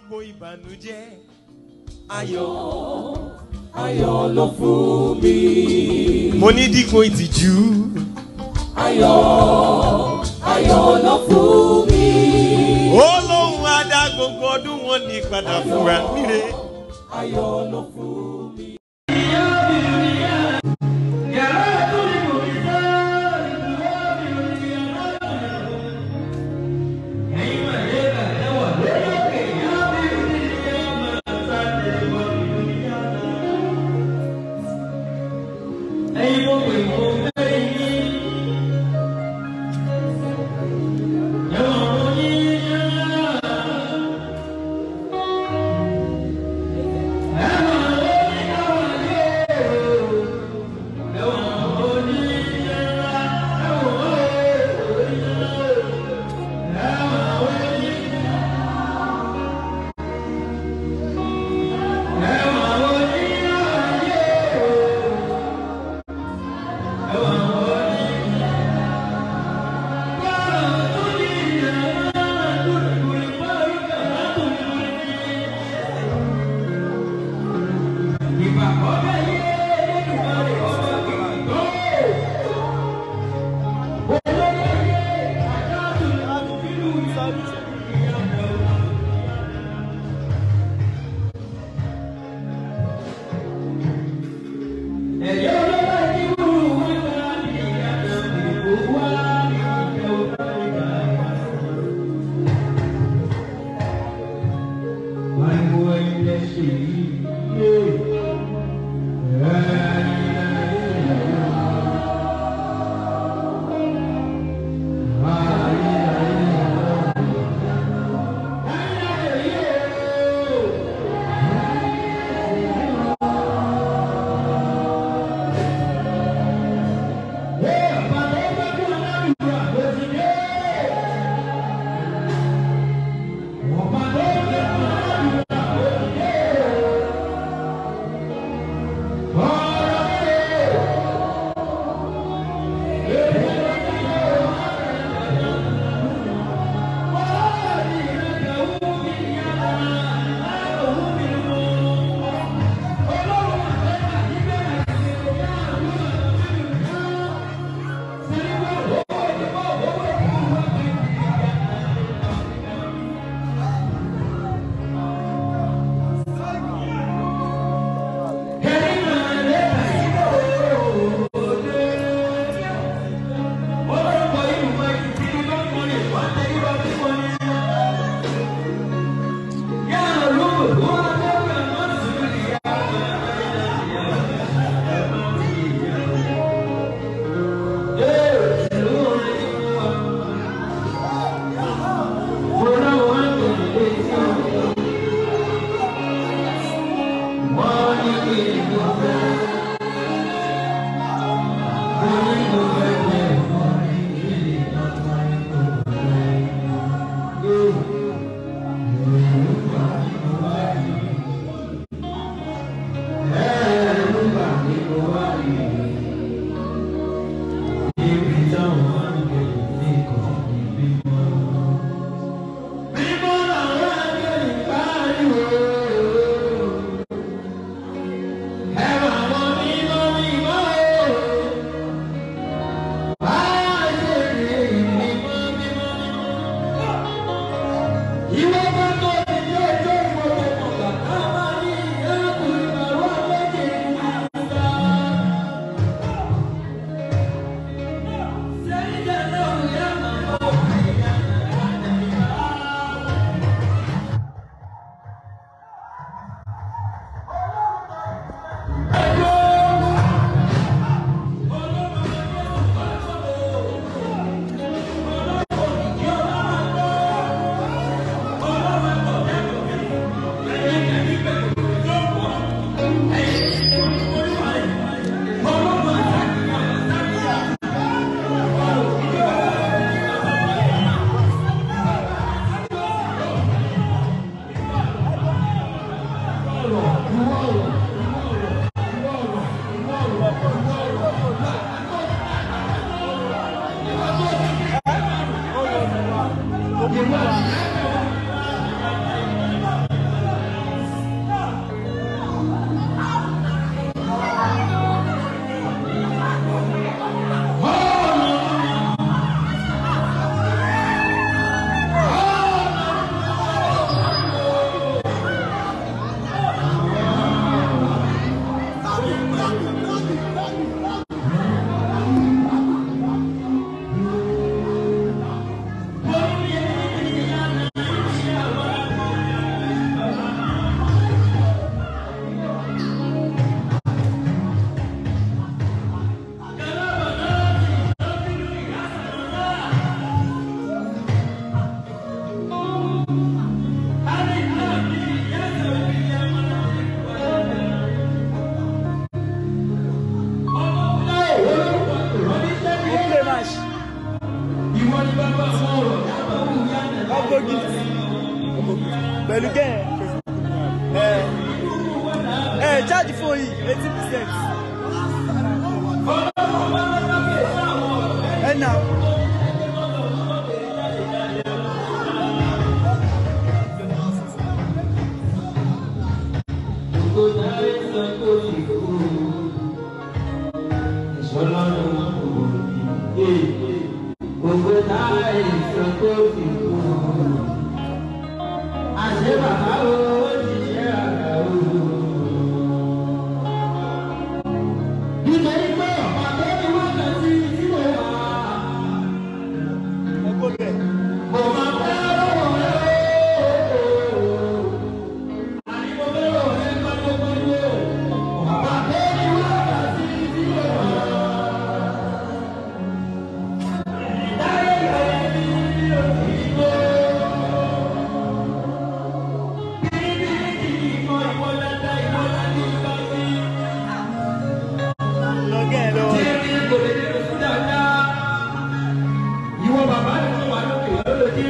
gbogbo ìbànújẹ́ ayọ̀. ayọ̀ ló fún mi. mo ní dípò ìtìjú ayọ̀ ayọ̀ ló fún mi. ó lóun á dá gbogbo ọdún wọn ní padà fúnra níre. ayọ̀ ló fún mi. Ọba ẹ ẹ jáde fún yìí eighty percent. ẹ nà. Gbogbo náà ìsọ̀kò ti kú. Àṣẹ bàbá wo ó ti ṣe àgbà o. Nítorí pé ọ̀pá tó ní wọ́n kàn sí tí mo wà. ẹ kó bẹ̀. Mo máa fẹ́ lọ́wọ́ rẹ̀ o. Àní mo fẹ́ lọ́wọ́ rẹ̀ pátápátá. Ọ̀pá tó ní wọ́n kàn sí tí mo wà. Ìdáyé ìyàwó mi ò ní gbó. lọ́gẹ̀ ẹ lọ́wọ́. Ìwọ bàbá ni wọ́n wà lókè lọ́lọ́dí.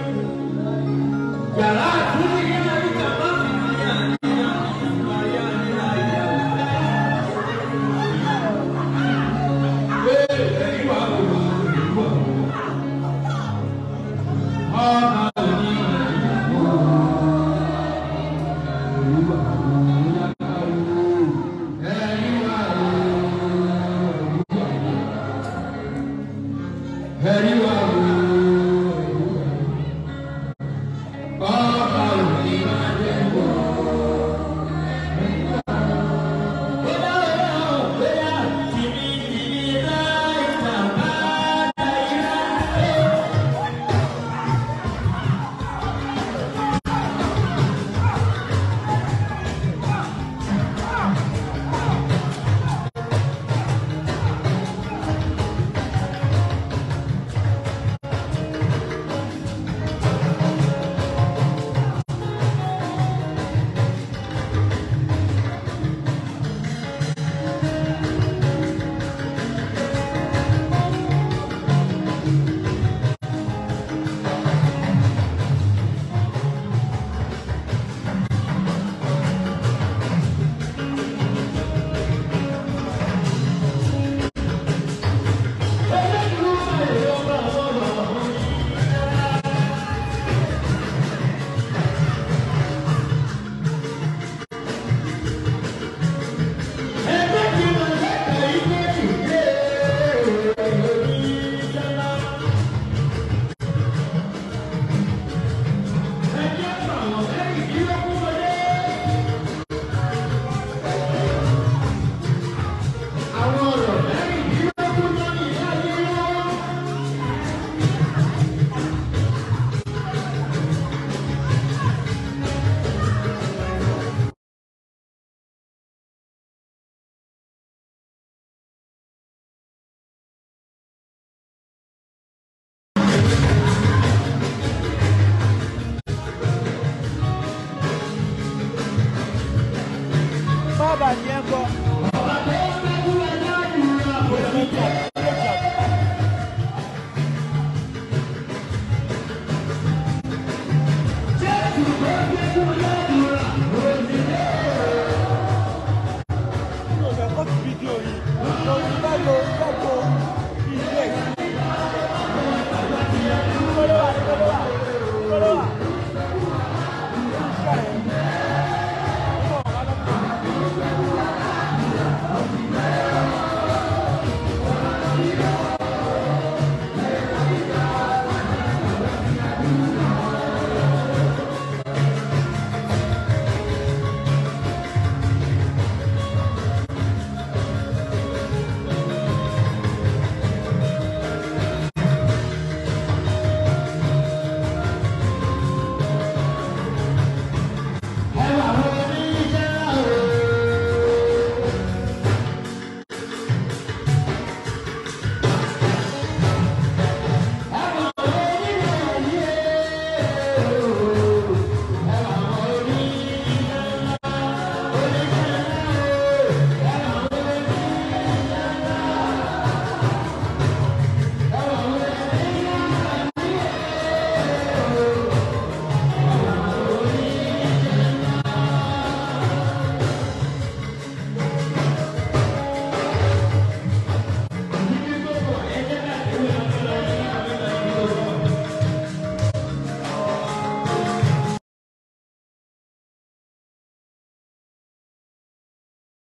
Yàrá àtúntì ní Amẹ́ríkà máa fi ní àníyàn ìgbàyà ní àyà. Bẹ́ẹ̀ ẹ̀rí wà wò wà lórí wà. Ọ̀nà òní ìyàwó. Ẹ̀rí wà wò ẹ̀rí wà wò. Ẹ̀rí wà wò. Ọba òní máa jẹ́ wò. Bóyá bóyá bóyá tìmí tìmí láì tàbá dáyà. Àwọn ọ̀rọ̀ mẹ́rìndínlógún náà ní ayé wọn. bábà ni ẹ kọ́.